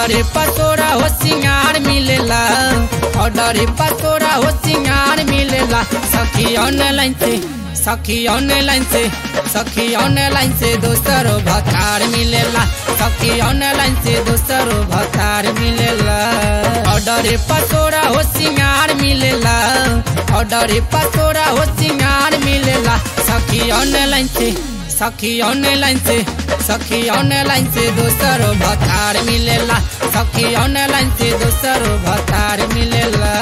order पतोरा हो सिंगार मिलेला ऑर्डर पतोरा हो सिंगार मिलेला सखी ऑनलाइन से सखी ऑनलाइन से सखी ऑनलाइन से दोस्तरो भतार मिलेला सखी ऑनलाइन से दोस्तरो भतार मिलेला ऑर्डर पतोरा हो सिंगार मिलेला ऑर्डर पतोरा हो सिंगार मिलेला सखी ऑनलाइन से सखी ऑनलाइन से सखी ऑनलाइन से दोस्तरो भतार मिलेला सखी ऑनलाइन से दोस्तरो भतार मिलेला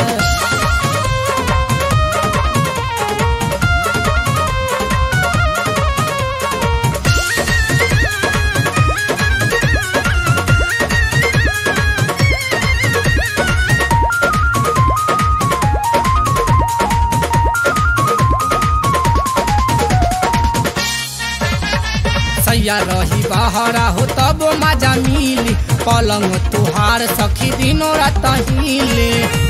सैया रही बहरा हो तब मजा मिली पलंग तुहार सखी दिनों रात हिले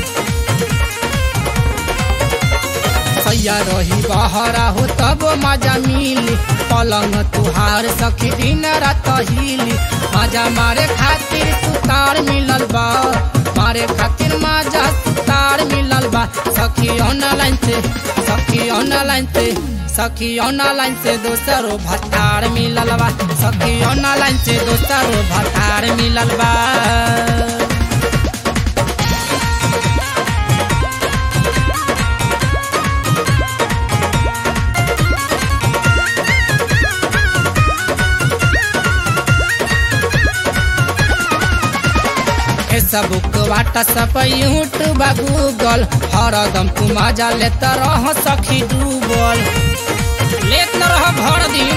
सैया रही बहरा हो तब मजा मिली पलंग तुहार सखी दिन रात हिली मजा मारे खातिर सुतार मिलल बा मारे खातिर मजा सुतार मिलल बा सखी ऑनलाइन से सखी ऑनलाइन से सखी ऑनलाइन से दोस्तरो भतार मिलल बा सखी ऑनलाइन से दोस्तरो भतार मिलल बा फेसबुक व्हाट्सअप यूट्यूब गूगल हरदम तू मजा लेत रह सखी डूबल लेत न रह भर दिन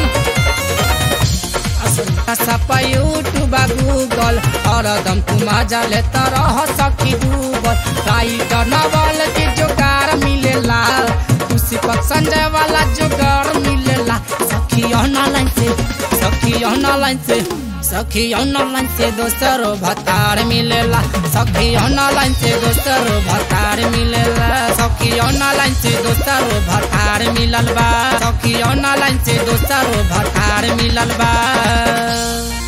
व्हाट्सअप यूट्यूब गूगल हरदम तू मजा लेत रह सखी डूबल राइटर नवल के जोगार मिलेला खुशी पक संजय वाला जोगार मिलेला सखी ऑनलाइन से सखी ऑनलाइन से सखी ऑनलाइन से दोस्तरो भतार मिलेला सखी ऑनलाइन से दोस्तरो भतार मिलेला सखी ऑनलाइन से दोस्तरो भतार मिलल बा सखी ऑनलाइन से दोस्तरो भतार मिलल बा